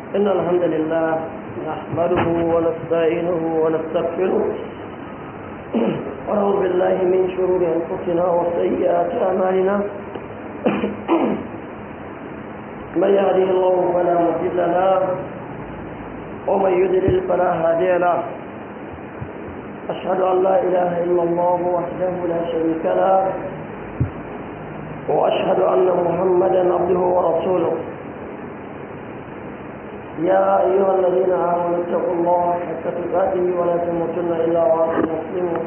إن الحمد لله نحمده ونستعينه ونستغفره ونعوذ بالله من شرور أنفسنا وسيئات أعمالنا من يهده الله فلا مضل له ومن يضلل فلا هادي له أشهد أن لا إله إلا الله وحده لا شريك له وأشهد أن محمدا عبده ورسوله يا أيها الذين آمنوا اتقوا الله حق تقاته ولا تموتن إلا وأنتم مسلمون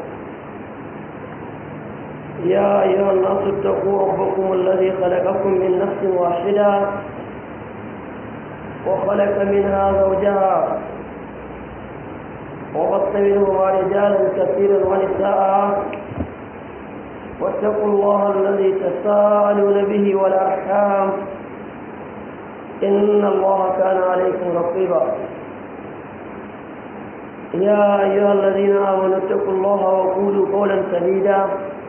يا أيها الناس اتقوا ربكم الذي خلقكم من نفس واحدة وخلق منها زوجها وبث منهما رجالا كثيرا ونساء واتقوا الله الذي تساءلون به والأرحام إن الله كان عليكم رقيبا يا أيها الذين آمنوا اتقوا الله وقولوا قولا سديدا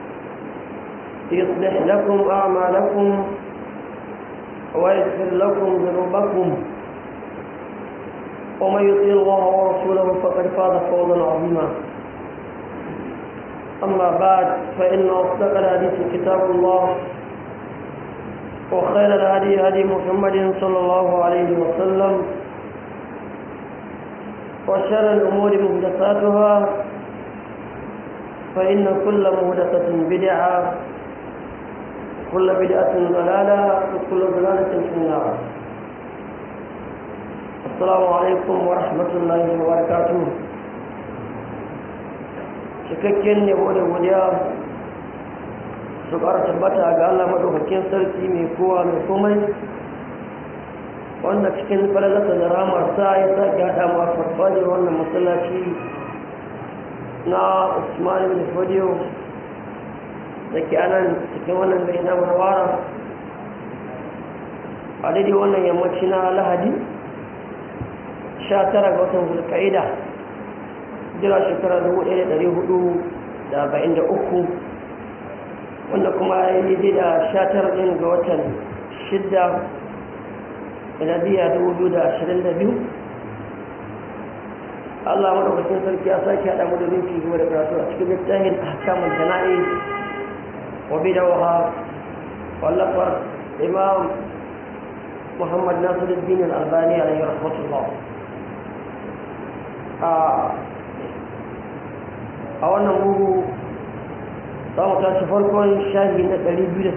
يصلح لكم أعمالكم ويغفر لكم ذنوبكم ومن يطيع الله ورسوله فقد فاز فوزا عظيما أما بعد فإن أصدق الحديث كتاب الله وخير الهدي هدي محمد صلى الله عليه وسلم وشر الأمور محدثاتها فإن كل محدثة بدعة وكل بدعة ضلالة وكل ضلالة في النار السلام عليكم ورحمة الله وبركاته cikakken yabo da godiya su ƙara tabbata ga Allah maɗaukakin sarki mai kowa mai komai wanda cikin falalata da ramarsa ya sake haɗa ma farfajiyar wannan masallaci na usman bin fodiyo da ke anan cikin wannan gari na warwara a daidai wannan yammaci na lahadi 19 ga watan zulka'ida jira shekara 1443 wanda kuma ya yi da 19 ɗin ga watan 6 miladiya 2022 Allah madaukakin sarki ya sake haɗa mu da minti gaba da karatu a cikin littafin ahkamul jana'i wa bidawaha wallafar imam Muhammad Nasiruddin Al-Albani alayhi rahmatullah a wannan bugu za mu tashi farkon shahi na 208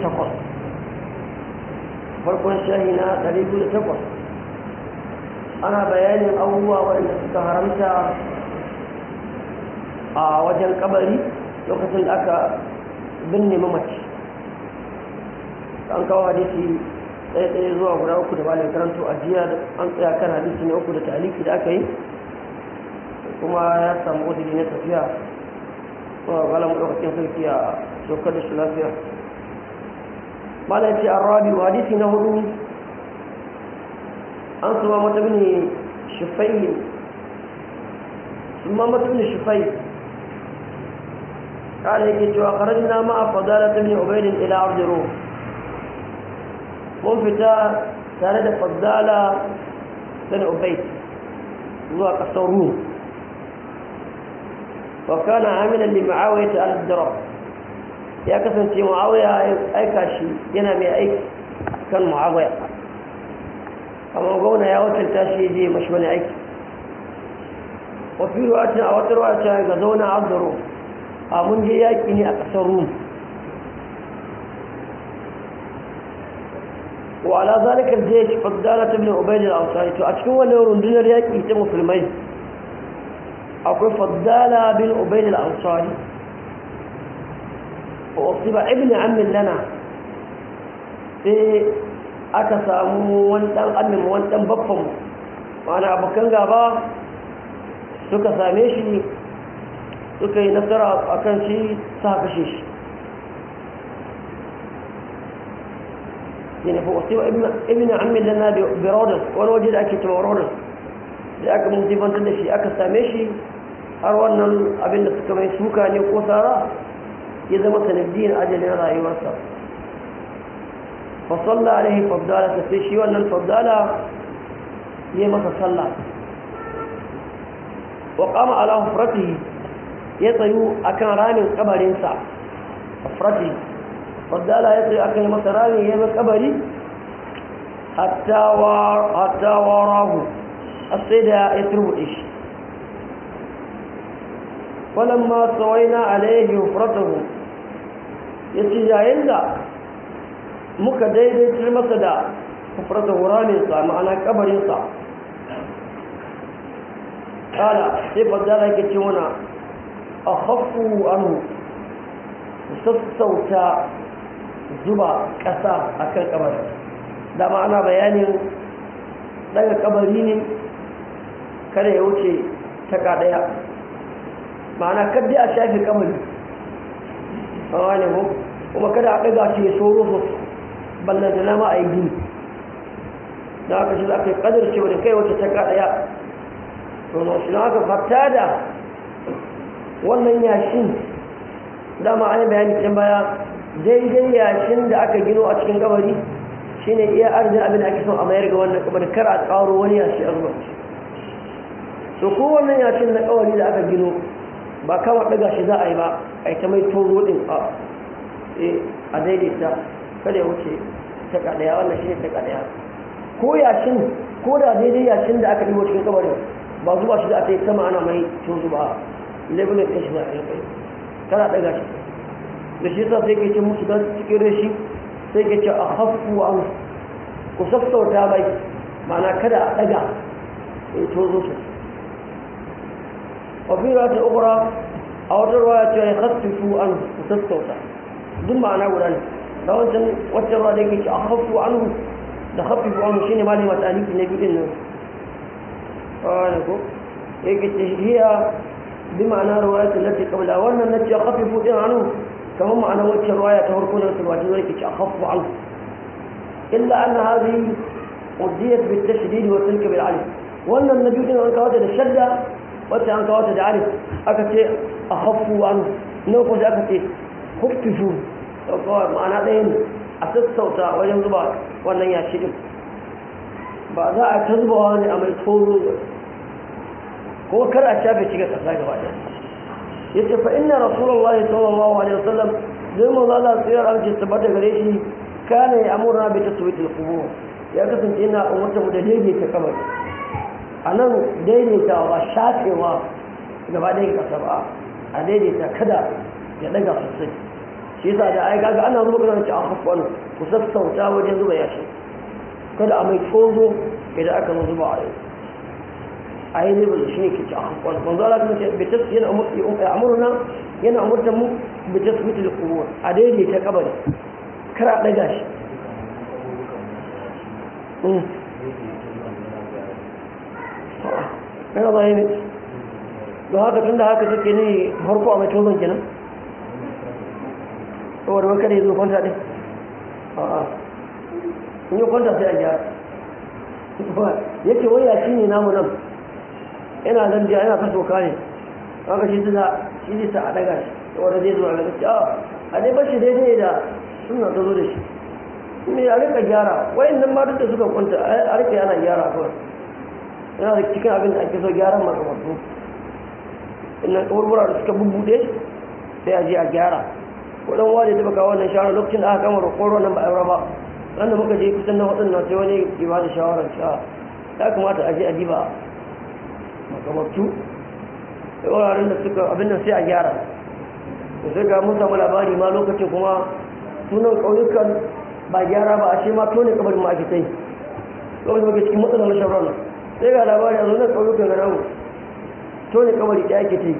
farkon shahi na 208 ana bayanin abubuwa waɗanda suka haramta a wajen kabari lokacin da aka binne mamaci an kawo hadisi tsaye-tsaye zuwa guda uku da balin karanto a jiya an tsaya kan hadisi na uku da taliki da aka yi kuma ya samu wadda na tafiya kuma bala maɗaukakin sarki a dokar da shi lafiya malam ce an rabi wa hadisi na hudu an suma mata bin shifai suma mata bin shifai قال يجي وخرجنا مع فضالة بن عبيد إلى أرض روم mun fita tare da faddala bin ubaid zuwa ƙasar rum wa kana amilan li ma'awiya ta al-dirab ya kasance ma'awiya ya aika shi yana mai aiki kan ma'awiya amma gwamna ya wakilta shi je mashi wani aiki wa fi ruwatin a wata ruwa ta ga zauna abdaro a mun je yaƙi ne a ƙasar rum وعلى ذلك الجيش فضالة بن عبيد الأنصاري تأكدوا له رندنا رياكي يتموا في الميت أقول فضالة بن عبيد الأنصاري وأصيب ابن عم لنا في أكسامو وانتن أمم وانتن بفهم وأنا أبو كان غابا suka same shi suka yi nasara a kan shi sa kashe shi يعني هو سوى ابن ابن عم لنا برودس وانا وجد اكي تبع رودس da aka musibantar da shi aka same shi har wannan abin da suka mai suka ne ko tsara ya zama sanadiyar ajalin rayuwarsa fasalla alaihi fabdala ta sai shi wannan fabdala yi masa sallah wa kama ala hufratihi ya tsayu akan ramin kabarinsa hufratihi fadala ya tsayu akan masa ramin ya mai kabari hatta warahu a sai da ya turbuɗe shi walamma tsawaina alaihi hufratahu ya ce yayin da muka daidaitar masa da hufratahu raminsa ma'ana kabarinsa kala sai fadala yake ce wana a hafu anu sassauta zuba ƙasa a kan kabari da ma'ana bayanin daga kabari ne kada ya wuce taka ɗaya ma'ana kadda a shafi kabari a wani mu kuma kada a ɗaga shi ya soro sosai ballanta na ma a yi gini da aka shi za ka yi ƙadar cewa da kai wace taka ɗaya to na shi haka fata da wannan yashin dama an yi bayani can baya daidai yashin da aka gino a cikin kabari shine iya arzikin abin da ake son a mayar ga wannan kabari kar a tsaro wani yashi a zuwa to ko wannan yashin na kabari da aka gino ba kama daga shi za a yi ba a yi ta mai tozo din a a daidaita kada ya wuce ta kadaya wannan shine ta kadaya ko yashin ko da daidai yashin da aka ɗigo cikin kabarin ba zuwa shi da aka yi sama ana mai tozo ba labelin ɗin shi na kai kana daga shi da shi yasa sai ke ce musu don cikin rashi sai ke ce a hafu an ku sassauta mai mana kada a daga ya tozo su wafi ruwa ta ukura a wata ruwa ya ce ya hassifu an ku sassauta duk ma'ana guda ne da wancan waccan ruwa da yake ce a hafu an da hafifu an shi ne malin wata aliki na biyu nan kawai ko yake ce hiya bi ma'ana ruwa ta lati kabla wannan na ce hafifu din anu kamar ma'ana wacce ruwaya ta farko da sulwati zai kici akhaffu an illa anna hadhihi udiyat bit tashdid wa tilka bil alif wannan nabi din an kawo da shadda wacce an kawo da alif aka ce akhaffu an ne ko da aka ce khuffu kawai ma'ana ɗaya ne a sassauta wajen zuba wannan yashi din ba za a ta zubawa ne a mai tsoro ko kar a shafe shiga ƙasa gaba ɗaya yace fa inna rasulullahi sallallahu alaihi wasallam zai mu zala tsayar an ce tabbata gare shi kana ya amurna bi taswit al-qubur ya kasance yana umarta mu da daidaita kabari anan daidaita ba shafewa gaba ɗaya kasa ba a daidaita kada ya daga sosai shi yasa da ai kaga ana zuba kana ce a hafwan ku sassauta wajen zuba yashi kada a mai tozo idan aka zo zuba a yau a yi zai bazu shi ne ke ci a hankali manzo Allah kuma ce bitas yana amurna yana amurta mu bitas mutu da kubur a daidaita kabari kar a daga shi yana zai ne don haka tun da haka suke ne harko a mai tozon kenan saboda wani kada ya zo kwanta ɗin a'a in yi kwanta sai a gyara yake waya shi ne namu nan yana nan jiya yana ta soka ne haka shi tuna shi ne sa a daga shi wanda zai zuwa daga shi a dai bashi daidai da suna ta zo da shi me a rika gyara wayan nan ma duk da suka kwanta a rika yana gyara kawai yana da cikin abin da ake so gyaran makamantu innan kaburbura da suka bubbuɗe sai a je a gyara wadan wani da baka wannan shawara lokacin da aka kama roƙon nan ba a ba wanda muka je kusan na waɗannan sai wani ke ba da shawarar cewa ya kamata a je a diba makamartu da wuraren da suka abin da sai a gyara da sai ga mun samu labari ma lokacin kuma sunan ƙauyukan ba gyara ba a ce ma tone kabarin ma ake ta yi lokacin muke cikin matsalar shawarar sai ga labari a zo na ƙauyukan ga namu tone kabari ɗaya ake ta yi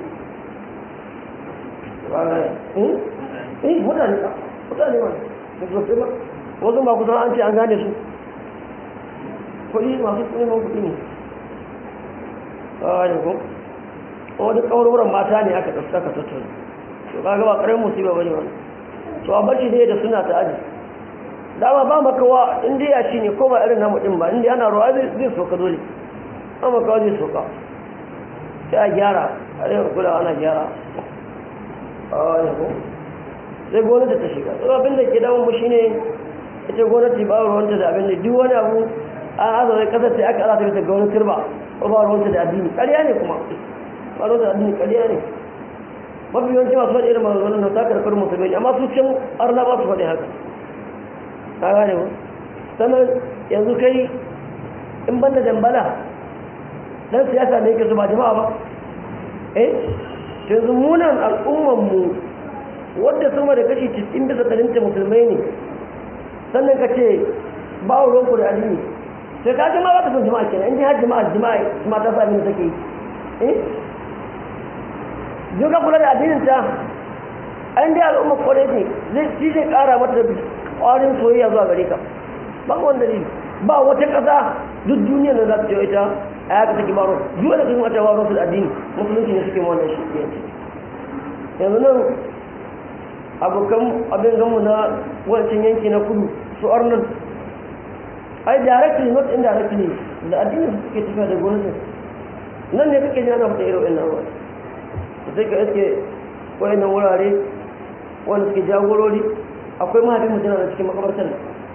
eh mutane mutane ma da sosai ba wasu ba kusan an ce an gane su kuɗi masu neman kuɗi ne a ne ko wani kawarwaran mata ne aka ɗauka ka tattara to kaga ba ƙarar musiba bane wani to a barci dai da suna ta aji dama ba makawa in dai ya shi ne ko ba irin namu ɗin ba in dai ana ruwa zai soka dole an makawa zai soka sai a gyara a rai kula ana gyara a ne ko sai gwamnati ta shiga to abin da ke damun mu shine ita gwamnati ba ruwanta da abin da duk wani abu an azawai kasar sai aka ala ta bisa ga wani turba ko ba ruwanta da addini ƙarya ne kuma ba ruwanta da addini ƙarya ne mafi yawanci masu faɗi irin maganganun na takar karin musulmi amma su can arna ba su faɗi haka ka gane ba sannan yanzu kai in banda dambala dan siyasa ne yake su ba jama'a ba eh yanzu munan al'ummanmu wadda sama da kashi 90 bisa ɗarinta musulmai ne sannan ka ce ba wa ruwanku da addini sai ka jama'a ba ta son jama'a kenan in ji har jama'a jama'a kuma ta sami da take yi eh yau ka kula da addinin ta an dai al'umma kwarai ne zai shi zai kara mata kwarin soyayya zuwa gare ka ba wanda ne ba wata ƙasa duk duniya da za ta ce ita a yaka take baro duk da kuma ta baro su da addini musulunci ne suke wannan shi yanzu yanzu nan abokan abin gamu na wancan yanki na kudu su arnan ai directly not indirectly da addini su suke tafiya da gwamnatin nan ne kake jana fata irin wannan ruwa sai ka iske wayannan wurare wanda suke jagorori akwai mahaifin mutum na cikin makabartar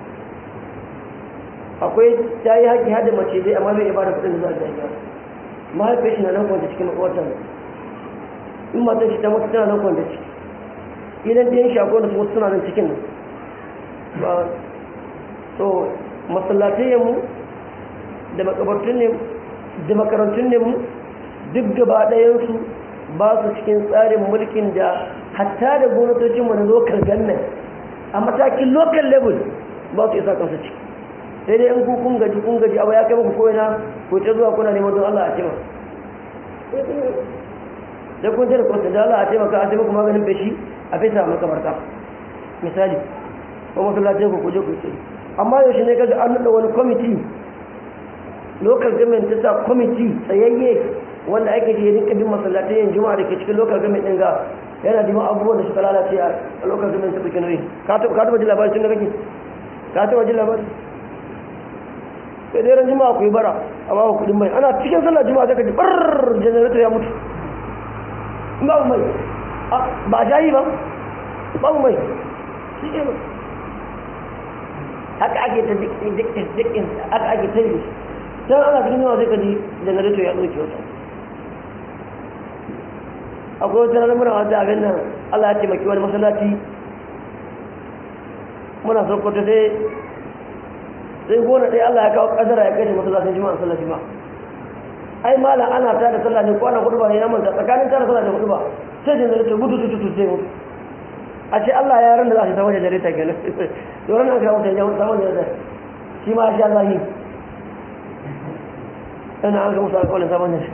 akwai ta yi haƙi hada mace zai amma bai ibada kudin da za a ga mahaifin shi na nan kwanta cikin makabartar in matan shi ta mutu tana nan kwanta ciki idan ɗayan shi akwai wanda su suna nan cikin nan ba so masallatai mu da makabartun ne da makarantun ne mu duk gaba ɗayansu ba su cikin tsarin mulkin da hatta da gwamnatocinmu na local government a matakin local level ba su isa kansu ciki sai dai in ku kun gaji kun gaji abu ya kai muku koyi na ko ta zuwa kuna neman don Allah a cima da kun jira kwanta da Allah a taimaka a taimaka maganin feshi a fesa makamarta misali ko masallatai ku kuje ku tsaye amma yaushe ne kaga an nada wani kwamiti local government ta sa kwamiti tsayayye wanda ake da rinka bin masallatai yin juma'a da ke cikin local government din ga yana jima abubuwan da suka lalace a local government ta cikin rai ka taba jin labarin tun da kake ka taba jin labarin sai dai ran juma'a ku yi bara a ba kudin mai ana cikin sallar juma'a sai ka ji bar generator ya mutu in babu mai ba a jayi ba babu mai shi ke ba haka ake ta dikin haka ake ta yi can ana cikin yawa sai ka ji generator ya ɗauke wata akwai wata ranar muna wata abin nan allah ya taimaki wani masallaci muna sokoto sai sai gona ɗaya allah ya kawo ƙadara ya kai da masallacin jima'a sallar jima'a ai mala ana ta da sallah ne kwana hudu ba ne na manta tsakanin ta da sallah da hudu ba sai generator gudu tutu sai mutu a ce allah ya ran da za su ta wajen generator kenan doron na kawo ta yawon samun generator shi ma sha zahi ana an ga musu alƙawarin samun generator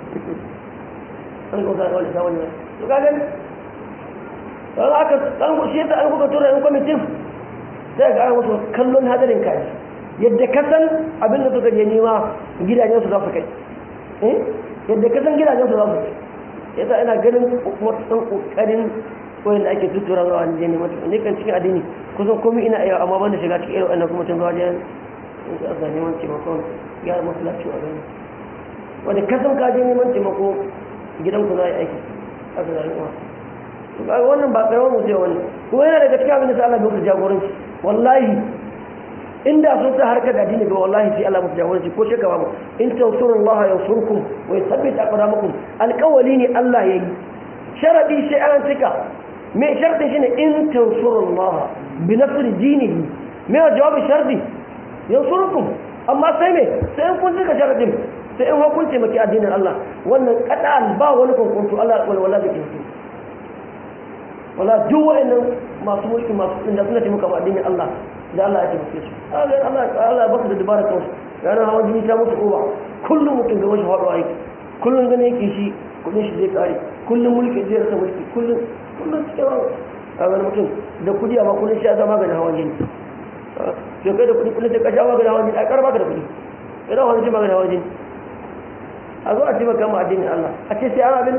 an ga musu alƙawarin samun generator to ka gani don aka an shi yasa an kuka tura yan kwamitin sai ga an musu kallon hadarin kai yadda ka san abin da suka je nema gidajen su za su kai yadda ka san gidajen su za su kai yasa ina ganin wasu ƙoƙarin wanda ake tuttura zuwa ne ne mutum ne kan cikin addini kusan komai ina iya amma banda shiga cikin irin wannan kuma tun zuwa wajen in ka asa neman taimakon gyara masallaci a gani wanda ka san ka je neman taimako gidan ku za a yi aiki aka zai kuma to kaga wannan ba karamar mutum wani kuma yana daga cikin abin da sa Allah bai musu jagoranci wallahi inda sun sa harkar addini ba wallahi sai Allah musu jagoranci ko shaka ba in tansurullaha yansurkum wa yuthabbit aqdamakum alqawli ne Allah yayi sharadi sai an cika me sharɗin shi ne in tansurullah bi nasr dinihi me wa jawabi sharɗi yansurukum amma sai me sai in kun cika sharɗin sai in kun taimaki addinin Allah wannan qat'an ba wani kunkuntu Allah wal wala da kinsu wala duk wa'annan masu mulki masu inda suna taimaka ma addinin Allah da Allah ya taimake su Allah Allah Allah ba su da dubara kansu ranar hawan jini ta musu kowa kullum mutum ga wasu faɗuwa yake kullum gane yake shi kudin shi zai kare kullum mulki zai rasa mulki kullum kullum cikin hawa a wani mutum da kudi amma kullum shi ya zama maganin hawan jini to kai da kudi kullum sai ka sha maganin hawan jini a karba ka da kudi kai da wani maganin hawan jini a zo a taimaka ma addinin Allah a ce sai ana abin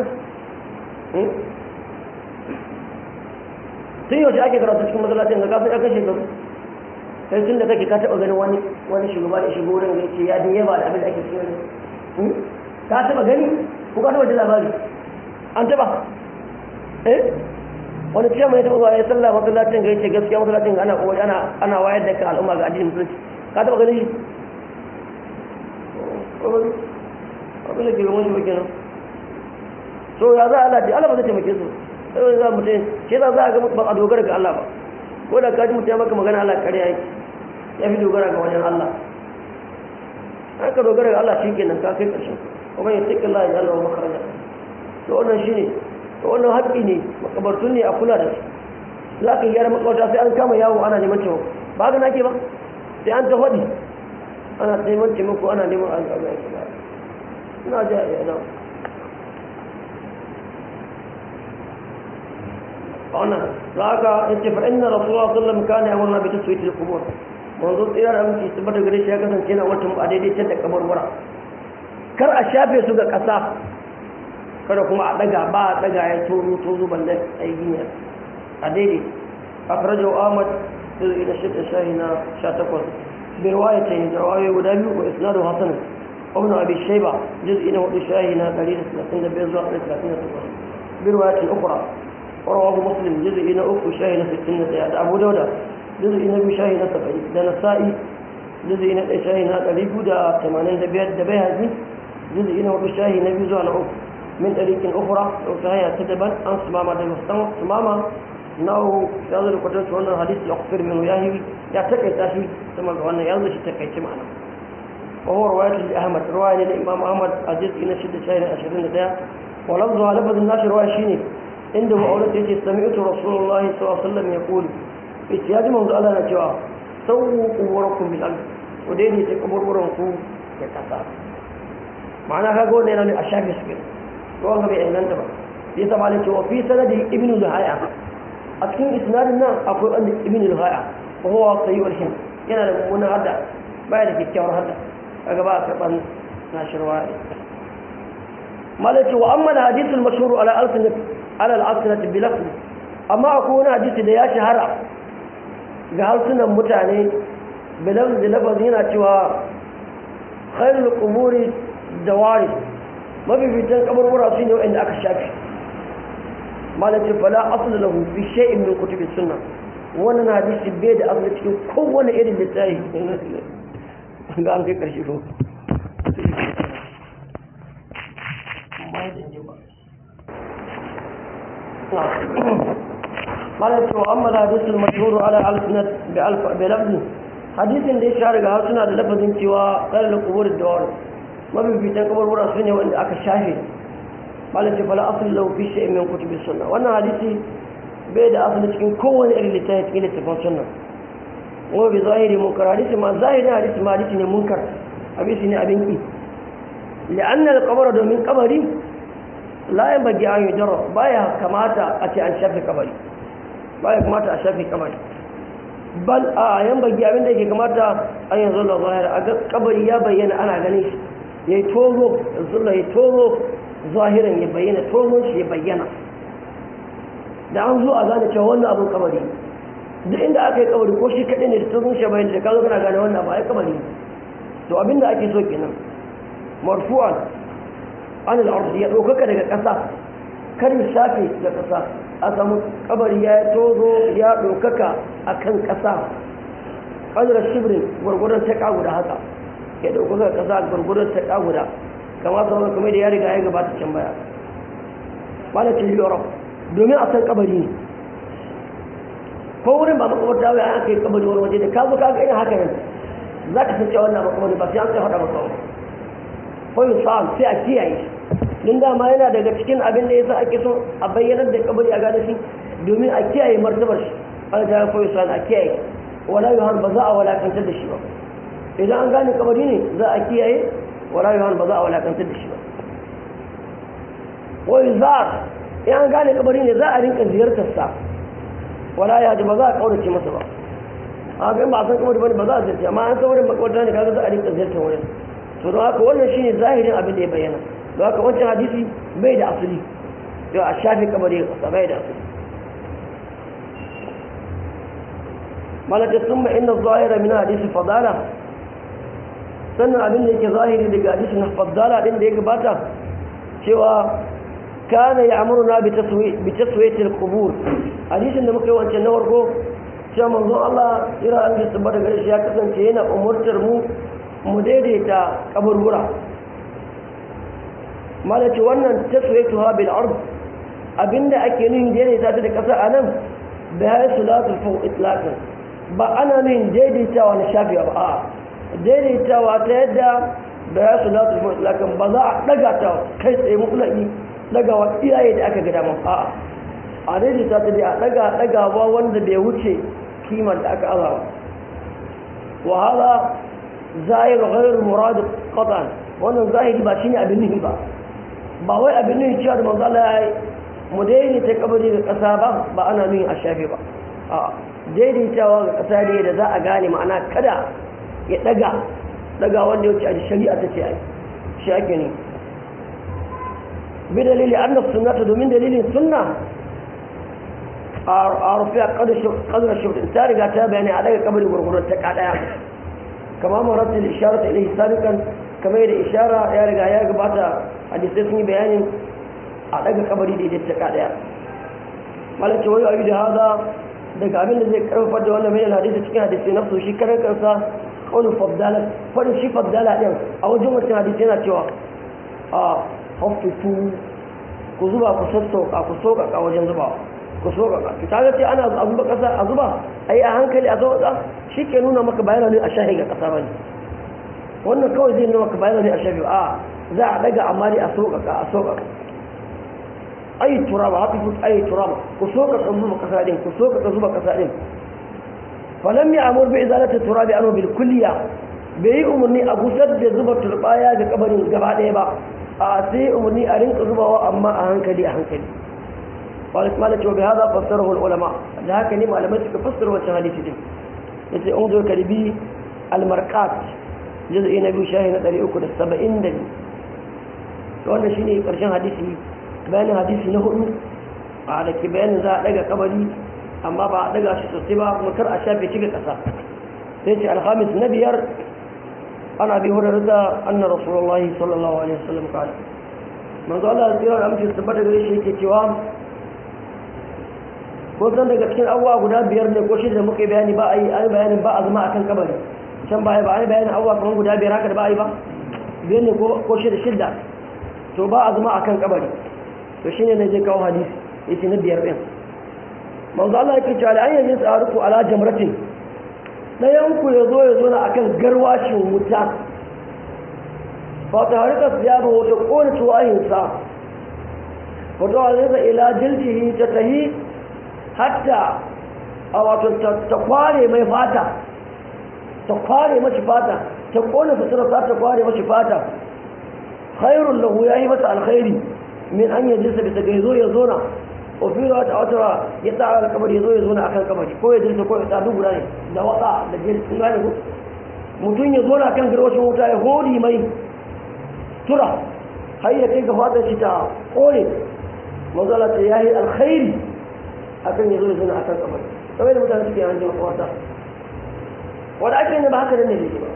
tun yaushe ake karatu cikin masallacin ga kafin aka shekaru sai tun da kake ka taɓa ganin wani wani shugaba da shigo wurin ya ce ya din yaba da abin da ake cikin ka taɓa gani ko ka taɓa ji labari an taɓa eh wani ce mai taɓa zuwa ya sallah masallacin ga yace gaskiya masallacin ana kokari ana ana wayar da kan al'umma ga addinin musulunci ka taɓa ganin shi abin da ke gaban shi ba kenan so ya za a Allah Allah ba zai taimake su sai za mutum shi za a ga ba a dogara ga Allah ba ko da kaji mutum ya maka magana Allah ƙarya yake ya fi dogara ga wajen Allah an ka dogara ga Allah shi kenan ka kai ƙarshen kuma ya tsaki Allah ya Allah makaraja to wannan shi ne to wannan haƙƙi ne makabartun ne a kula da su za ka gyara makabarta sai an kama yawo ana neman taimako ba ga nake ba sai an ta faɗi ana neman taimako ana neman al'adu ya kula ina ji a yana wannan za ka yace fa inna rasulullah sallallahu alaihi wasallam kana yamurna bi taswiyatil qubur manzo tsira da aminci su bata gare shi ya kasance na wata a daidai can da kaburbura kar a shafe su ga ƙasa kada kuma a daga ba a daga ya tozo tozo balle a yi gina a daidai a farajar ahmad da zai da shidda shahi na sha takwas bai waya ta yi jawaye guda biyu ko isnadu hasan ibn abi shayba juz'i na hudu shahi na 135 zuwa 138 bi riwayatin ukhra ورواه مسلم جزء إلى أخو شاهي ستين زيادة أبو داود جزء إلى شاهي سبعين ده نسائي جزء إلى شاهي قريب ده ثمانين دبيات دبيها زي جزء إلى أخو شاهي نبي زوان أخو من طريق أخرى لو شاهي تتبا أن سماما ده مستمع سماما ناو يظهر قدرت وانا الحديث يغفر منه ياهي يعتقي تاشي ثم وانا يظهر تكي معنا وهو رواية لأحمد رواية للإمام أحمد الجزء إلى شدة شاهي عشرين ده ولفظها لفظ الناس رواية شيني inda ma'aunar ya ce sami'utu rasulullahi sallallahu alaihi ya kuli ita ya ji manzo Allah na cewa sauwu kuburakun bil ard ku dai ne ta kaburburan ku da kasa ma'ana kaga wannan yana ne a shafi su to wanda bai inganta ba ya sa malai cewa fi sanadi ibnu luhaya a cikin isnadin nan akwai wanda ibnu luhaya wa huwa sayyul him yana da mummunan hadda baya da kyakkyawar hadda kaga ba a karban nashirwa malai ce wa amma hadithul mashhur ala alsinat ala al'asinati bilafi amma akwai wani hadisi da ya shahara ga harsunan mutane bilafi da lafazin yana cewa khairul kuburi da wari mafificin kaburbura su ne wa'anda aka shafi malacin fala asali lahu fi shay'in min kutubi sunna wannan hadisi bai da asali cikin kowane irin littafi ga an kai karshe ko قال وأما الحديث المشهور على ألسنة بلفظ حديث da ya shahara ga harsuna da lafazin cewa kare da kubur da wani mafificin kaburbura su ne wanda aka shafe malin ce fala asali lau fi shi'in min kutubi sunna wannan hadisi bai da asali cikin kowane irin littafi cikin littafin sunna kuma bi zahiri munkar hadisi ma zahiri hadisi ma hadisi ne munkar hadisi ne abin ki li'anna al-qabr domin kabari la yan bagi an yi jaro baya kamata a ce an shafe kabari baya kamata a shafe kabari bal a yan bagi abinda yake kamata an yanzu da zahira a ga kabari ya bayyana ana ganin shi ya yi tozo zulla ya tozo zahiran ya bayyana tozon shi ya bayyana da an zo a gane cewa wannan abin kabari duk inda aka yi kabari ko shi kaɗai ne da tozon shi bayyana da ka zo kana gane wannan ba ya kabari to abinda ake so kenan marfu'an an al'arzu ya ɗaukaka daga ƙasa kar ya shafe da ƙasa a samu kabari ya tozo ya ɗaukaka a kan ƙasa ƙadar shibirin gwargwadon ta guda haka ya ɗaukaka ƙasa gwargwadon ta guda kama sauran kuma da ya riga ya gabata can baya malacin europe domin a san kabari ne ko wurin ba makamarta ya aka yi kabari wani waje da ka zo ka ga irin haka yanzu za ka san cewa wannan makamari ba sai an kai faɗa maka wani kawai sa'an sai a kiyaye don dama yana daga cikin abin da ya sa ake so a bayyanar da kabari a gane shi domin a kiyaye martabar shi an ta kawai sa'an a kiyaye wala yohan ba za a walakantar da shi ba idan an gane kabari ne za a kiyaye wala yohan ba za a walakantar da shi ba wai za in an gane kabari ne za a rinka ziyartar sa wala ya ji ba za a kaurace masa ba a ga ba a san kabari bane ba za a ziyarci amma an san wurin makwarta ne kaga za a rinka ziyartar wurin to don haka wannan shine zahirin abin da ya bayyana don haka wancan hadisi bai da asali yau a shafi kabari a ƙasa bai da asali malaka sun ma inna zahira min hadisi fadala sannan abin da yake zahiri daga hadisi na fadala din da ya gabata cewa kana ya amurna bi taswiyatil qubur hadisin da muka yi wancan na farko cewa manzon Allah ira an ji tabbata gare shi ya kasance yana umurtar mu mu daidaita kaburbura mala ce wannan taswiyatuha bil ard abinda ake nuhin daidaita ta da kasa a nan bayan salatul fawq itlaqan ba ana nuhin daidaitawa na shafi ba a daidaitawa ta yadda bayan salatul fawq itlaqan ba za a daga ta kai tsaye mutlaqi daga wa iyaye da aka ga dama a a daidaita ta dai a daga dagawa wanda bai wuce kimar da aka azawa wa hada zahir ghayr murad qatan wannan zahiri ba shine abin nuhi ba ba wai abin nuhi cewa da manzo Allah ya mu daidaita kabari da ƙasa ba ba ana nuhi a shafe ba a daidaitawa ga ƙasa ne da za a gane ma'ana kada ya daga daga wanda ya wuce a shari'a ta ce ai shi ake ne bi dalili anna sunnata domin dalilin sunna a rufiya kadar shirkin ta riga ta bayani a daga kabari gurgurar ta kadaya kama maratun ishara ta ilahi sabikan kama yadda ishara ya riga ya gabata hadisai sun yi bayanin a daga kabari da ita ta kadaya malaka wani abu da haza daga abin da zai karfafa da wannan bayan hadisi cikin hadisi na su shi karan kansa wani fabdala farin shi fabdala din a wajen wancan hadisi yana cewa a hafifu ku zuba ku sassauka ku sauƙaƙa wajen zubawa ku so ga ki kaga ce ana a zuba kasa a zuba ai a hankali a zuba shi ke nuna maka bayana ne a shahi ga kasa bane wannan kawai zai nuna maka bayana ne a shahi a za a daga amma dai a soka ka a soka ai turaba hafi ku ai turaba ku soka ka zuba kasa din ku soka ka zuba kasa din falam ya amur bi izalati turabi anu bil kulliya bai yi umarni a gusar da zuba turbaya ga kabarin gaba ɗaya ba a sai umarni a rinka zubawa amma a hankali a hankali قالت مالك وبهذا فسره العلماء لكن ما لم تفسر وشهادتي دي yace unzo kalbi almarqat juz'i na biyu shahi na 370 da wannan shine karshen hadisi bayanin hadisi na hudu a da ke bayanin za a daga kabari amma ba a daga shi sosai ba kuma kar a shafe shi ga kasa sai ce alhamis na biyar ana bi hurar da anna rasulullahi sallallahu alaihi wasallam kala manzo Allah ya tsira da amince tabbata gare shi yake cewa ko san daga cikin abubuwa guda biyar ne ko shida muka yi bayani ba a yi ayi bayanin ba a zama a kan kabari can baya ba a yi bayanin abubuwa kamar guda biyar haka da ba a yi ba biyar ne ko shida shida to ba a zama a kan kabari to shi ne na je kawo hadisi ya ce na biyar ɗin manzo Allah yake cewa an yanzu tsaruku ala jamratin ɗayan ku ya zo ya zo na akan garwashin wuta fa ta harika siyaba wata kone tuwahinsa fa ta harika ila jildihi ta tahi hatta a wato ta kware mai fata ta kware mashi fata ta kone sutura ta ta kware mashi fata khairun lahu ya yi masa alkhairi min an yi jinsa bisa ga yazo ya zona o fi da wata wata ya tsara da kabari yazo ya zona akan kabari ko ya jinsa ko ya tsadu guda ne da waka da jin sun gane ko mutum ya zona kan garwashin wuta ya hori mai tura har ya kai ga fatan shi ta kone mazala ta yayi alkhairi akan ya zo ya zuna akan kabari kamar da mutane suke yanzu makwata wanda ake ne ba haka nan ne da ba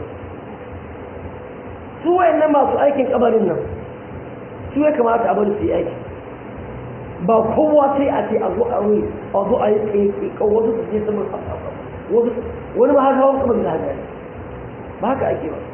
su wayannan masu aikin kabarin nan su ya kamata a bari su yi aiki ba kowa sai a ce a zo a yi a zo a yi tsaye kan wasu su je saman wasu wani ma haka wani kabari da haka ba haka ake ba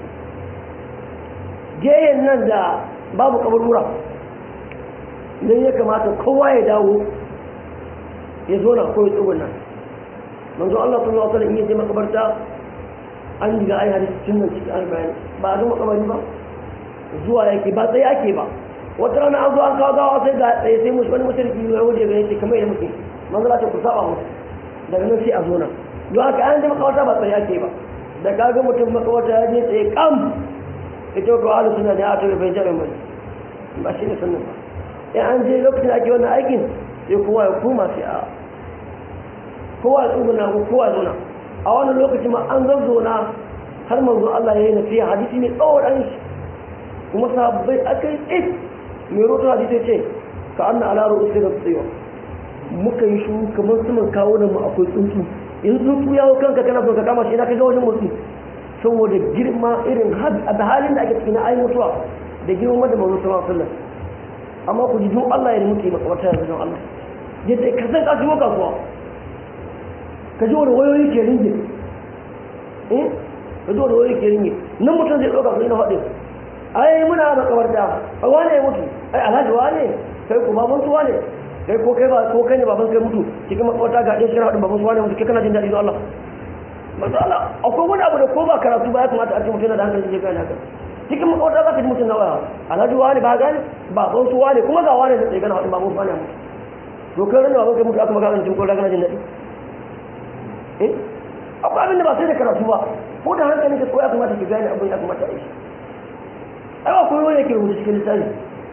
geyen nan da babu kabarura nan ya kamata kowa ya dawo ya zo na koyi tsuguna manzo Allah sallallahu alaihi wasallam in yaje makabarta an diga ai hadisi tun nan cikin arba'in ba a zo makabari ba zuwa yake ba tsaye ake ba wata rana an zo an kawo gawa sai ga tsaye sai musu wani mutum ya waje ga yake kamar yadda muke manzo Allah ta ku saba musu daga nan sai a zo nan don haka an je makabarta ba tsaye ake ba da kaga mutum makabarta ya je tsaye kam ita ko ahlus sunna da aka bai jabe mai ba shi ne sunna ba in an je lokacin da ake wannan aikin sai kowa ya koma sai a kowa ya tsuguna ko kowa ya zauna a wannan lokaci ma an zazzauna har manzo Allah ya yi nasiha hadisi ne tsawon an shi kuma sahabbai aka yi tsit mai roto hadisi ce ka an na alaro usi da tsayo muka yi shuru kamar saman kawo da mu akwai tsuntsu in tsuntsu ya hau kanka kana son ka kama shi na kai ga wajen motsi saboda girma irin da halin da ake cikin ayi mutuwa da girma da manzo sallallahu alaihi wasallam amma ku ji don Allah ya da muke maka wata yanzu don Allah yadda ka san ka shigo kasuwa ka ji wani wayoyi ke ringe eh ka ji wani wayoyi ke ringe nan mutum zai ɗauka su na faɗin ai muna makabarta a wane ya mutu ai alhaji wane kai ko baban su wane kai ko kai ba ko kai ne baban kai mutu cikin makabarta ga ɗaya shirin haɗin baban su wane mutu kai kana jin daɗi don Allah manzo Allah akwai wani abu da ko ba karatu ba ya kamata a ce mutum yana da hankali zai gane haka cikin makabarta za ka ji mutum na waya alhaji wane ba gane baban su wane kuma ga wane da tsaye kana haɗin baban su wane mutu to kai ranar baban kai mutu aka magana cikin ko kana jin daɗi eh akwai abin da ba sai da karatu ba ko da hankali ka ko ya kamata ki gane abin ya kamata a yi ai akwai wani yake rubuta cikin lissafi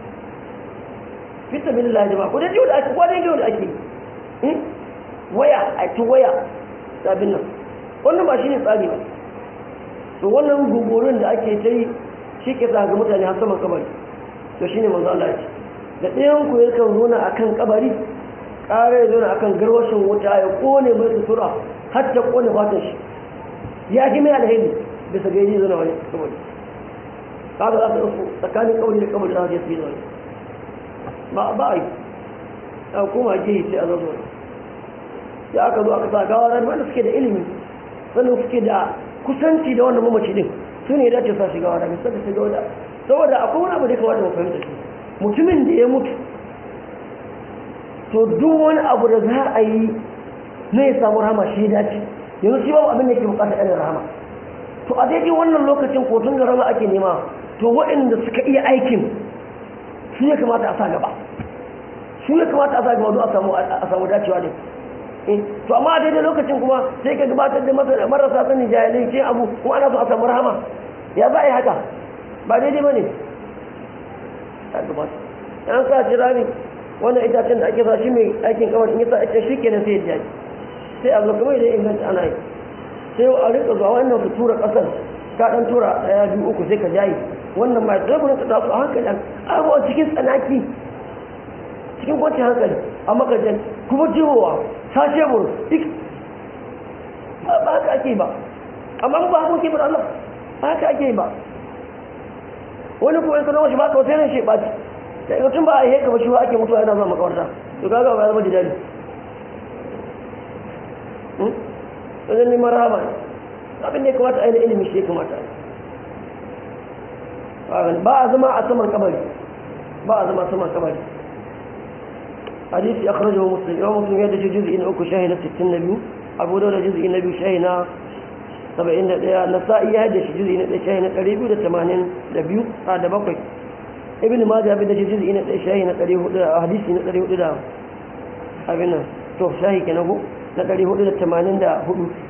fita bin lillahi jama'a ko da jiwo da ake ko da jiwo da ake yi waya a ci waya sabin nan wannan ba shi ne tsari ba to wannan gugurin da ake ta yi shi ke sa ga mutane har saman kabari to shine manzo Allah ya ce da ɗayan ku yakan zo na akan kabari ƙara ya zo na akan garwashin wuta ya kone mai sutura har ta kone fatan shi ya ji mai alheri bisa ga yi zana wani kabari kaga za su ɗauko tsakanin kabari da kabari za su je su yi da wani ba ba a yi a kuma je sai a zazo ya aka zo aka sa gawa ran wanda suke da ilimi sannan suke da kusanci da wannan mamaci din su ne dace sa shiga wani misali su ga wada saboda akwai wani abu da ya kamata mu fahimta shi mutumin da ya mutu to duk wani abu da za a yi na ya samu rahama shi dace yanzu shi babu abin da ke bukata irin rahama to a daidai wannan lokacin ko tun da rahama ake nema to waɗanda suka iya aikin su ya kamata a sa gaba su ya kamata a sa gaba don a samu dacewa ne to amma a daidai lokacin kuma sai ka gabatar da marasa sanin jahilai ce abu kuma ana so a samu rahama ya za a yi haka ba daidai ba ne ya gabata yan sa shi rami wannan itacen da ake sa shi mai aikin kawar in yasa ake shi kenan sai ya jaji sai a zo kamar idan inganta ana yi sai a rika zuwa wannan su tura kasar ka dan tura daya biyu uku sai ka jayi wannan mai sai ku rinka da su a hankali abubuwa cikin tsanaki cikin kwanciyar hankali a makajan kuma jihowa sashe buru duk ba haka ake ba amma ba haka ake ba Allah ba haka ake ba wani kuma yanka zama shi ba kawai sai nan shi ɓaci da ikotun ba a yi haka ba shi ba ake mutuwa yana zuwa makawarta to kaga ba ya zama jidali wajen neman rama ne abin da ya kamata a yi na ilimi shi ya kamata a yi ba a zama a saman kabari ba a zama saman kabari hadisi akhrajahu muslim imam muslim ya dace juz'i na uku shahi na 62 abu dawud juz'i na biyu shahi na 71 nasa'i ya dace juz'i na 1 shahi na 282 a da bakwai ibn majah bin dace juz'i na 1 shahi na 400 hadisi na 400 da abin nan to shahi kenan go na 484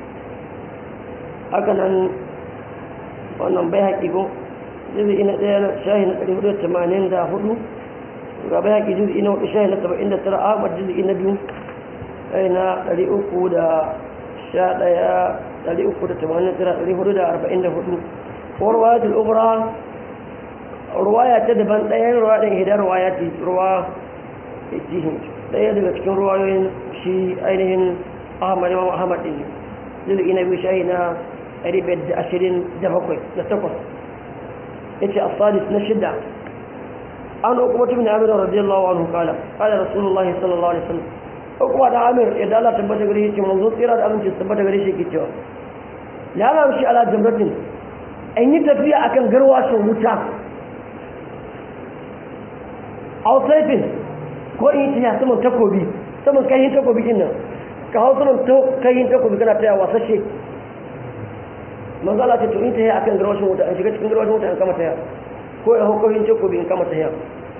haka nan wannan bai haƙi go juz'i na 1 shahi na 484 gaba ya ke juzi na hudu shayi na saba'in da tara ahmad juzi na biyu shayi na ɗari uku da sha ɗaya ɗari uku da tamanin tara ɗari hudu da arba'in da hudu ko ruwaya ta ukura ruwaya ta daban ɗayan ruwa ɗin hidar ruwaya ta ruwa jihin ɗaya daga cikin ruwayoyin shi ainihin ahmad imam ahmad ɗin juzi na biyu shayi na ɗari biyar da ashirin da bakwai da takwas ya ce asadis na shida عن عقبة بن عامر رضي الله عنه قال قال رسول الله صلى الله عليه وسلم عقبة بن عامر إذا الله تبت غريه منظور إراد أمن تبت غريه كتوا لا نمشي على جمرة أن يتفيا أكن غرواش ومتا أو سيف ko in tiya saman takobi saman kayan takobi din nan ka hau saman kayan takobi kana taya wasashe manzo Allah ce to in tiya akan garwashin wuta an shiga cikin garwashin wuta an kama taya ko ya hukumin takobi in kama tahiya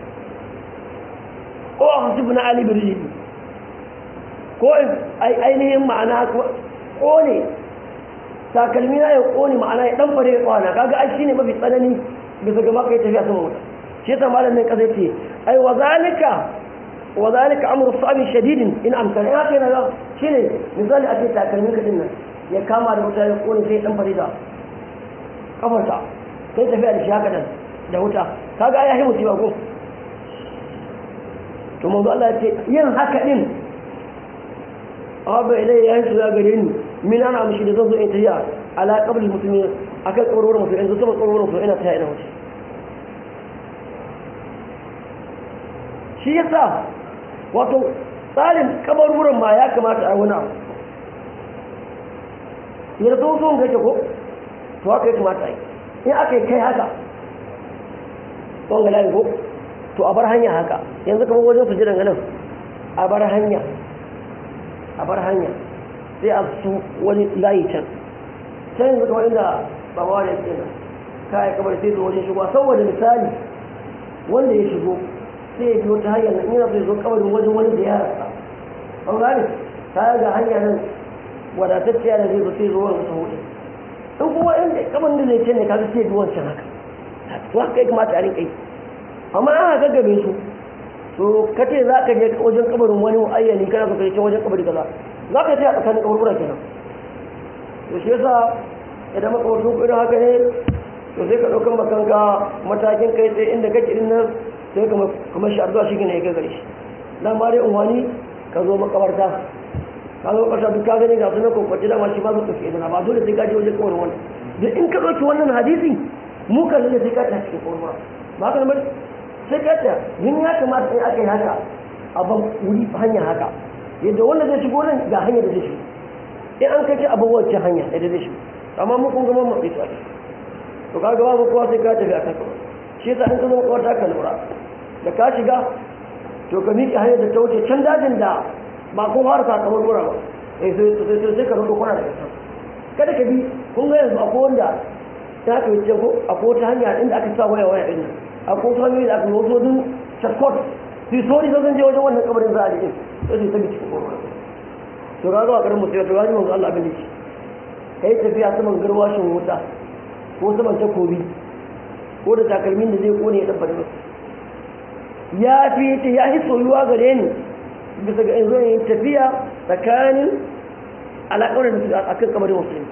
ko a hasibu na ali birji ko ainihin ma'ana ko ne takalmi na ya kone ma'ana ya dan fare kwana kaga ai shine mafi tsanani bisa ga maka tafiya sama wuta shi yasa malamin kaza ce ai wa zalika wa zalika amru sabi shadidin in amkana ya kai na shine misali a ce takalmin ka din nan ya kama da wuta ya kone sai dan fare da kafarta sai tafiya da shi haka nan da wuta kaga ya yi musiba ko to manzo Allah ya ce yin haka din aba ilai ya shiga gare ni min ana amshi da zan zo in tafiya ala qabl muslimin akan kabarwar mutum yanzu sama kabarwar mutum ina tafiya ina wuce shi yasa wato tsarin kabarwuran ma ya kamata a wani abu yanzu so so gaje ko to haka ya kamata yi in aka yi kai haka wanga layi ko to a bar hanya haka yanzu kamar wajen su jiran ganin a bar hanya a bar hanya sai a su wani layi can can yanzu kamar inda ba ma da yake nan kaya kamar sai zo wajen shigo saboda misali wanda ya shigo sai ya biyo ta hanyar nan yana zai zo kabarin wajen wani da ya rasa an gane ta ga hanya nan wadatacciya da zai zo sai zo wani ta hudu in kuma inda kabarin da zai ce ne kaga sai biyo wancan haka to haka ya kamata a rinka yi amma an haka gabe su to ka ce za ka je wajen kabarin wani ayyani kana so ka je wajen kabari kaza za ka ce a tsakanin kaburbura kenan to shi yasa idan makabartun ku irin haka ne to sai ka ɗaukar makanka matakin kai tsaye inda kake din nan sai ka kuma shi addu'a shi ne ya kai gare shi dan ma dai unwani ka zo makabarta ka zo makabarta duk ka gani ga sunan kokwace dama shi ba su tafi idan ba dole sai ka je wajen kabarin wani duk in ka ɗauki wannan hadisi mu kan ne sai ka ta cikin kabarin ba ka nan sai ka ta yin ya kamata in aka yi haka a ban wuri hanya haka yadda wanda zai shigo nan ga hanyar da zai shigo in an kai abin wacce hanya da zai shigo amma mu kun gama matsi tsari to ka gaba ba kowa sai ka tafi a kan kawai shi yasa in ka zama kawai ta ka lura da ka shiga to ka miƙe hanyar da ta wuce can dajin da ba ko fara ka kamar gura ba eh sai sai ka rubuta kwana daga can kada ka bi kun ga yanzu akwai wanda ta ka wuce ko akwai wata hanya inda aka sa waya waya din akwai wata hanyoyi da aka yi wasu wajen shakot su yi sori zan je wajen wannan kabarin za a jikin sai su tabi cikin gurgura to ga zuwa karin musu to gaji manzo Allah abin da shi kai tafiya saman garwashin wuta ko saman takobi ko da takalmin da zai kone ya dabba da ya fi ta ya fi soyuwa gare ni bisa ga yanzu yin tafiya tsakanin alaƙar da su a kan kamarin musulmi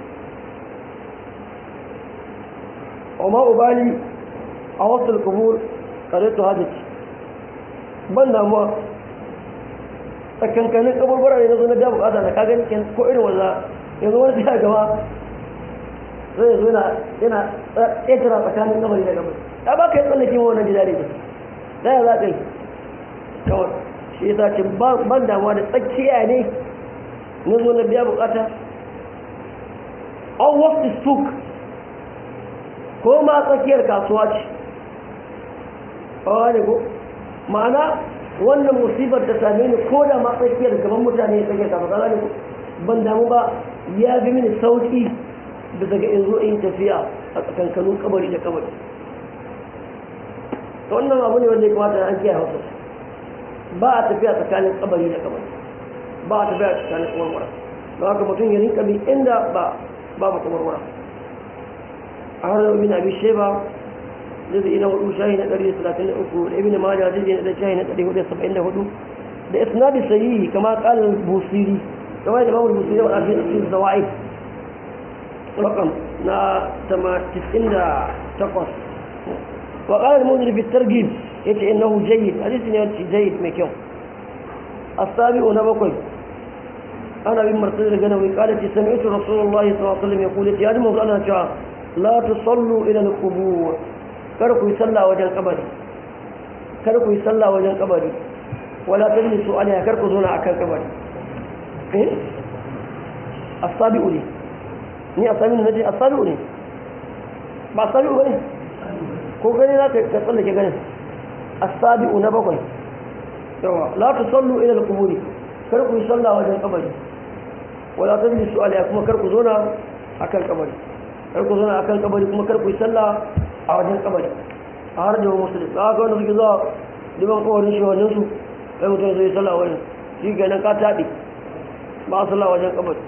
amma ubali a wasu kubur karatu hajjaci ban damuwa tsakankanin kaburbura ne na zo na da bukata na kagan ko irin wanda yanzu wani sai gaba zai zo yana yana ƙetara tsakanin gabari da gabari ya ba ka yi tsallake ma wannan gida ne da ya za ka yi kawai shi ya ce ban damuwa da tsakiya ne na zo na biya bukata on wasu suk ko ma tsakiyar kasuwa ce a ne ko ma'ana wannan musibar ta same ni ko da ma tsakiyar gaban mutane ya tsakiyar kasuwa ne ban damu ba ya fi mini sauki da daga in zo in tafiya a tsakankanin kabari da kabari ta wannan abu ne wanda ya kamata an kiyaye hausa ba a tafiya tsakanin kabari da kabari ba a tafiya tsakanin kabarwara don haka mutum ya rinka bi inda ba ba ba kabarwara a har da bin abi sheba zai ina hudu shahi na ɗari talatin da uku da ibn majah zai na shahi na ɗari hudu saba'in da hudu da isnadi sahihi kama kalin busiri kamar da mamul busiri wa abin cikin zawa'id رقم نا تما تسعين دا تقص وقال المنذر في الترجيب يتي انه جيد حديث يتي جيد مكيو السابع نبقي انا بن مرتضى الجنوي قال سمعت رسول الله صلى الله عليه وسلم يقول يا ادم انا جاء لا تصلوا الى القبور كركو يصلى وجه القبر كركو يصلى وجه القبر ولا تجلسوا عليها كركو زونا اكل القبر إيه؟ السابع لي ni a sami na ce a sabi'u ne ba sabi'u ba ne ko gani za ka tsallake ganin a sabi'u na bakwai yawa la ta sallu ila al-quburi kar ku yi sallah wajen kabari wala tajlisu alaiha kuma kar ku zona akan kabari kar ku zona akan kabari kuma kar ku yi sallah a wajen kabari a har da musulmi za ka wanda suke zuwa liman kawarin shi wajen su kai mutum zai sallah wajen shi kenan ka taɗi ba a sallah wajen kabari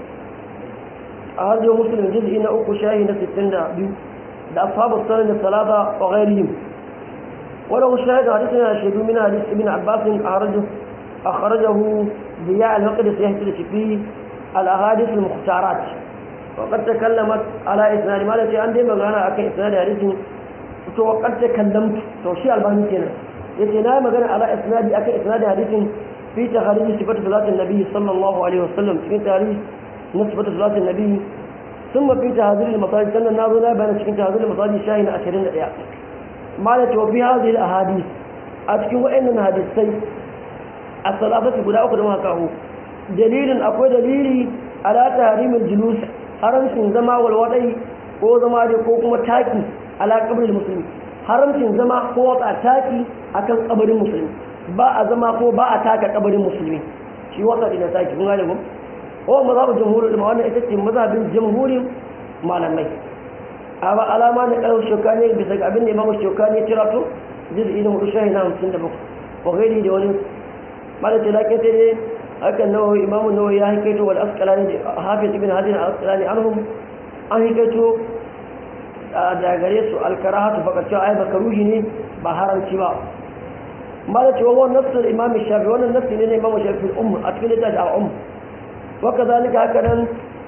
a har yau musulun jiz'i na uku shahi na 62 da ashabu sanar da salata wa ghairihim wala hu shahid hadith yana shaidu min hadith ibn abbas akhraju akhrajahu diya al-maqdis yahtadi fi al-ahadith al-mukhtarat wa qad takallamat ala isnad ma lati an dai magana akan isnad hadithin to wa qad takallamtu to shi albani kenan yace na magana ala isnadi akan isnad hadithin fi tahrij sifat salatin nabi sallallahu alaihi wasallam cikin tarihi نسبة صلاة النبي ثم في تهذير المصادر كان الناظر لا بين شكل تهذير المصادر شاهين أشرين الإعاء مالت وفي هذه الأحاديث أتكي وإن هذه السيف الثلاثة قد أخذ ما كهو دليل أقوى دليل على تحريم الجلوس حرم زما والوضعي ko zama da ko kuma taki ala kabarin musulmi haramcin zama ko wata taki akan kabarin musulmi ba a zama ko ba a taka kabarin musulmi shi wata ina taki kun gane ko ko mazhabin jamhurin da wannan ita ce mazhabin jamhurin malamai a ba alama ne ɗau shokani bisa ga abin da imamu shokani ya tira to jiz'i na hudu shahi na hamsin da bakwai wa gairi da wani malaka lakin sai dai hakan nawawi imamu nawawi ya hikaito wal asqalani da hafiz ibn hajar al asqalani anhum an hikaito da gare su al karahatu faqat cewa ai makaruhi ne ba haramci ba malaka wa wannan nasu imam shafi wannan nasu ne imamu shafi al umm a cikin littafi al umm wa kadhalika hakanan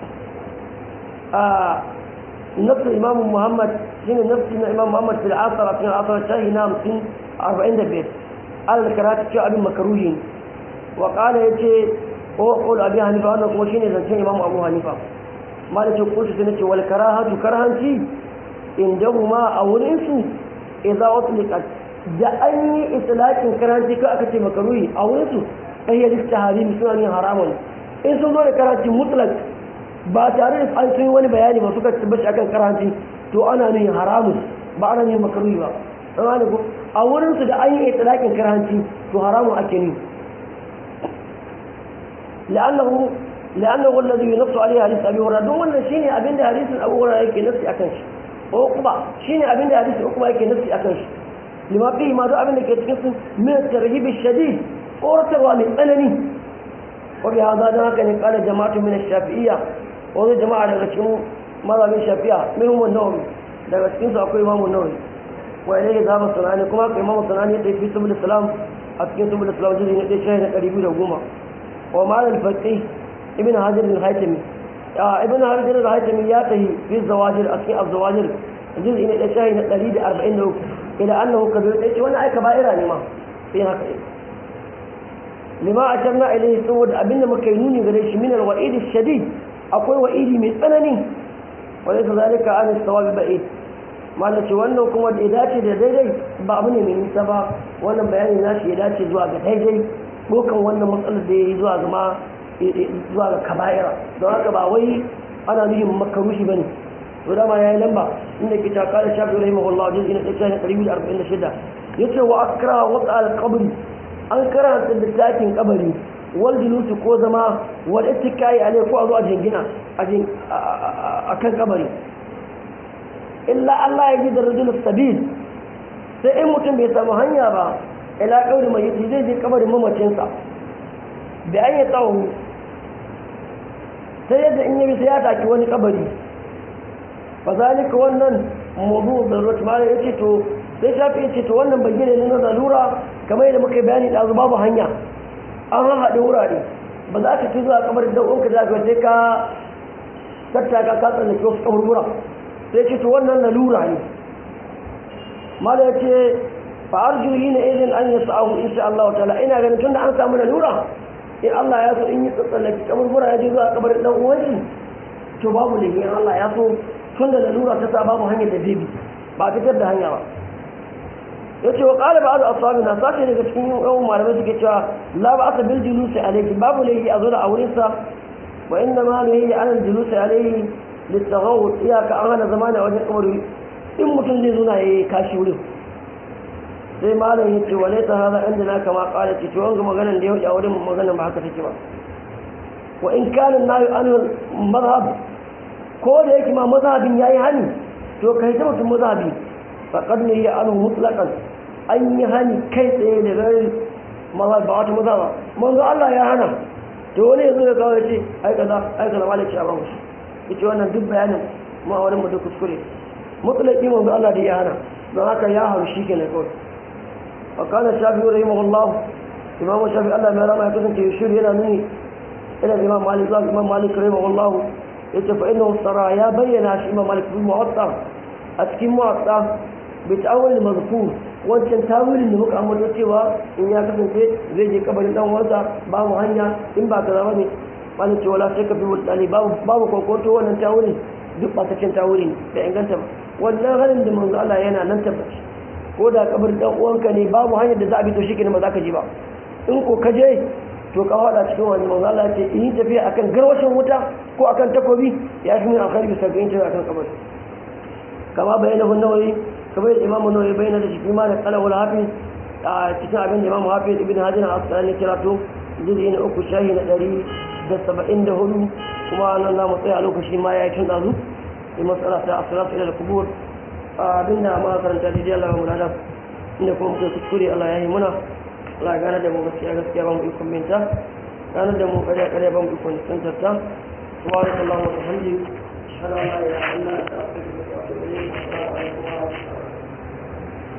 a نفس الإمام محمد هنا نفس الإمام محمد في العصر في العصر الشاهي نام سن أربعين دبيت على الكرات شو أبي مكروهين وقال يجي هو قول أبي حنيفة أنا كما شيني زنشين إمام أبو حنيفة ما لك قلت سنة والكراهة كرهنتي عندهما أو الإنسو إذا أطلقت da an yi islakin karanci ka aka ce makaruhi a wurinsu ɗaya lista harimi suna ne haramun in sun zo da karanci mutlak ba tare da an sun wani bayani ba suka tabbaci akan karanci to ana nuni haramun ba ana nuni makaruhi ba amma da ko a wurin su da an yi itlaqin karanci to haramun ake nuni la'annahu la'annahu alladhi yunafsu alayhi hadith abi hurairah don wannan shine abinda hadisin abu hurairah yake nafsi akan shi ko kuma shine abinda hadisin kuma yake nafsi akan shi lima fi ma duk abinda ke cikin su min tarhib shadid tsoratarwa mai tsanani wa bi hada dan haka ne kala jama'atu min ash-shafi'iyya wani jama'a daga cikin mazhabin shafi'a minhum an-nawawi daga cikin su akwai imamu nawawi wa ilayhi zaba sunani kuma akwai imamu sunani da fi subul islam a cikin subul islam jini na ɗaya na ɗari biyu da goma wa malam faqih ibn hajar al-haytami ibn hajar al-haytami ya tahi fi zawajir a cikin az-zawajir jini na ɗaya na ɗari da arba'in da uku ila annahu kabir ɗaya ce wannan aika ba'ira ne ma sai haka lima a can na ilayhi saboda abinda muka yi nuni gare shi min al-wa'id shadid akwai wa'idi mai tsanani wani ta zalika an istawabi ba'id malace wannan kuma da ya dace da daidai ba abu ne mai nisa ba wannan bayani nashi ya dace zuwa ga daidai dokan wannan matsalar da ya yi zuwa ga ma zuwa ga kaba'ira don haka ba wai ana nufin makarushi bane to dama yayi lamba inda ke taka da shafi rahimahullah jin ina ɗaya na ɗari biyu da arba'in da shida yace wa akra wata al-qabri an karanta littafin kabari wal julusu ko zama wal ittikai alai ko a zo a jingina a kan kabari illa Allah ya ji da rajul sabil sai in mutum bai samu hanya ba ila kauri mai yi zai je kabarin mamacinsa da an yi tsawo sai yadda in yi sai ya taki wani kabari ba zalika wannan mabu da rot mala yace to sai shafi yace to wannan bayyana ne na zalura kamar yadda muka bayani da babu hanya an haɗe wurare ba za ka ci zuwa kamar da uwanka da ka sai ka tattaka ka tsallake wasu kaburbura sai ce to wannan lalura ne mala ya ce fa arju yi na izin an yi sa'ahu insha Allah ta'ala ina ganin tunda an samu lalura in Allah ya so in yi tsallake kaburbura ya je zuwa kabarin dan uwanshi to babu da in Allah ya so tunda lalura ta sa babu hanyar da zai bi ba fitar da hanya ba ya ce wa ƙala ba'adu ashabina sace daga cikin yawan malamai suke cewa la ba asa bil julusi alayhi babu laifi a zo da auren sa wa inna ma laifi an julusi alayhi litaghawud iyaka an hana zamani a wajen kabari in mutum zai zuna yayi kashi wurin sai malam ya ce wale ta hada inda na kama ƙala ce to wanga maganan da ya wuce a wurin maganan ba haka take ba wa in kana nayu an mazhab ko da yake ma mazhabin yayi hani to kai ta mutum mazhabi faqad ne ya anu mutlaqan an yi hani kai tsaye da gari maza ba wata maza ba manzo Allah ya hana to wani yanzu ya kawo ya ce ai kaza ai kaza malai ce a ban shi yace wannan duk bayanin ma wani mu da kuskure mutlaqi manzo Allah da ya hana don haka ya haru shi kenan kawai wa kana shafi'u rahimahullah imam shafi Allah mai rama ya kasance shiri yana nuni ila imam malik zuwa imam malik rahimahullah yace fa innahu sara ya bayyana shi imam malik bil muwatta a cikin muwatta bi ta'awul mazkur wancan tawilin da muka ambata cewa in ya kasance zai je kabarin dan uwansa ba mu hanya in ba kaza bane wani ce wala sai ka fi mutane babu babu kokoto wannan tawilin duk ba ta cin tawilin da inganta ba wannan halin da manzo Allah yana nan tabbaci ko da kabarin dan uwanka ne babu hanyar da za a bi to shi ba za ka je ba in ko ka je to ka hada cikin wani manzo Allah ce in yi tafiya akan garwashin wuta ko akan takobi ya fi min alkhairi bisa ga yin akan kabari kama bayyana nawawi kamar yadda imamu nawawi bayyana da shi ma da qalawul hafiz a cikin abin da imamu hafiz ibn hajar al-asqalani kira to juz'i na uku shahi na ɗari da saba'in da hudu kuma nan za mu tsaya lokaci ma ya yi tun ɗazu da matsala ta asiratu ila kubur abin da ma karanta da Allah ba mu lada inda kuma muka kuskure Allah ya yi muna Allah ya gane da mu gaskiya gaskiya ba mu ikon minta gane da mu ƙarya ƙarya ba mu ikon nisantar ta subhanallahi wa bihamdihi ashhadu an la ilaha illa anta astaghfiruka wa atubu ilayk